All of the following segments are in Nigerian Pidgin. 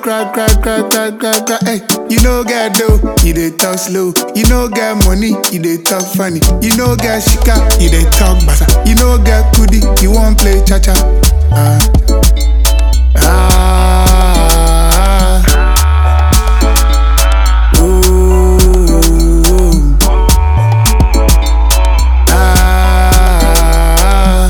cry, cry, cry, cry, cry, cry. Hey, you know get dough, you dey talk slow. You know get money, you dey talk funny. You know get shika, you dey talk basa. You know get kudi, you won't play cha cha. Ah, ah, ooh, ah.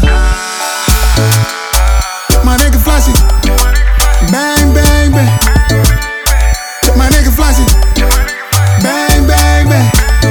My nigga Flossy, bang bang bang. My nigga Flossy, bang bang bang.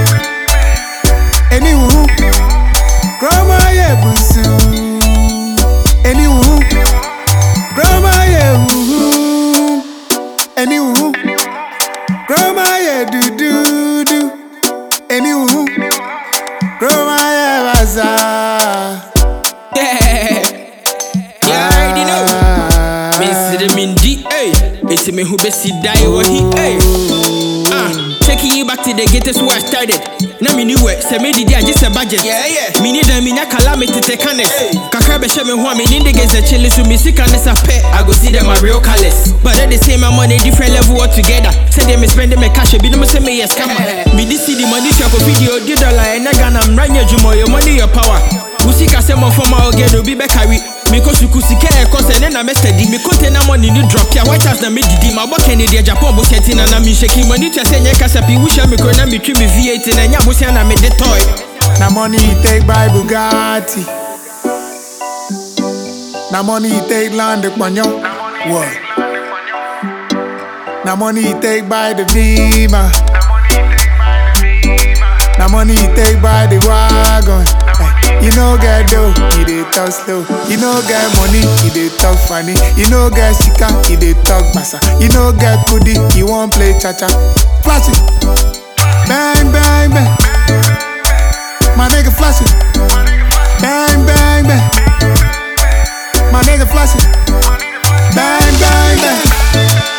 Anywho, grandma yeah busu. Anywho, grandma yeah woo. Anywho, grandma yeah do do do. Anywho, grandma yeah bazaar. Yeah, you already know. Miss the Mindy, hey. It's me who best die or he, hey. Ah, taking you back to the gatest where I started. Na me new work, say me did I just a budget. Yeah, yeah. Me need a mina calamity take on it. Kakra be me who me need the guys a chilling so me sick and it's a pet. I go see them my real colors. But at the same my money different level altogether. Say them me spending my cash, be no say me yes come Me this see the money check of video, the dollar and I got I'm running your your money your power. Usika sɛ mɔfɔma ɔgɛ de obi bɛkari mekɔ suku sika ɛkɔ sɛ ne na mɛsɛdi me container money ne drop ya white house na medidi mabɔ kɛne deɛ japan bosia ti na na menhyɛki mani tua sɛ nyɛ kasa pii wohyia me kuro na metwi me v8 na ɛnyɛ abosia na mede tɔe Na money you take buy Bugatti. Na money you take land the panyo. What? Na money you take buy the Beamer. Na money you take buy the wagon. Hey, you know get dough, you dey talk slow. You know get money, you dey talk funny. You know get shika, you dey talk basa. You know get kudi, you won't play cha cha. Flash it, bang bang bang. My nigga Flossy. Bang, bang, bang. My nigga Flossy. Bang, bang, bang.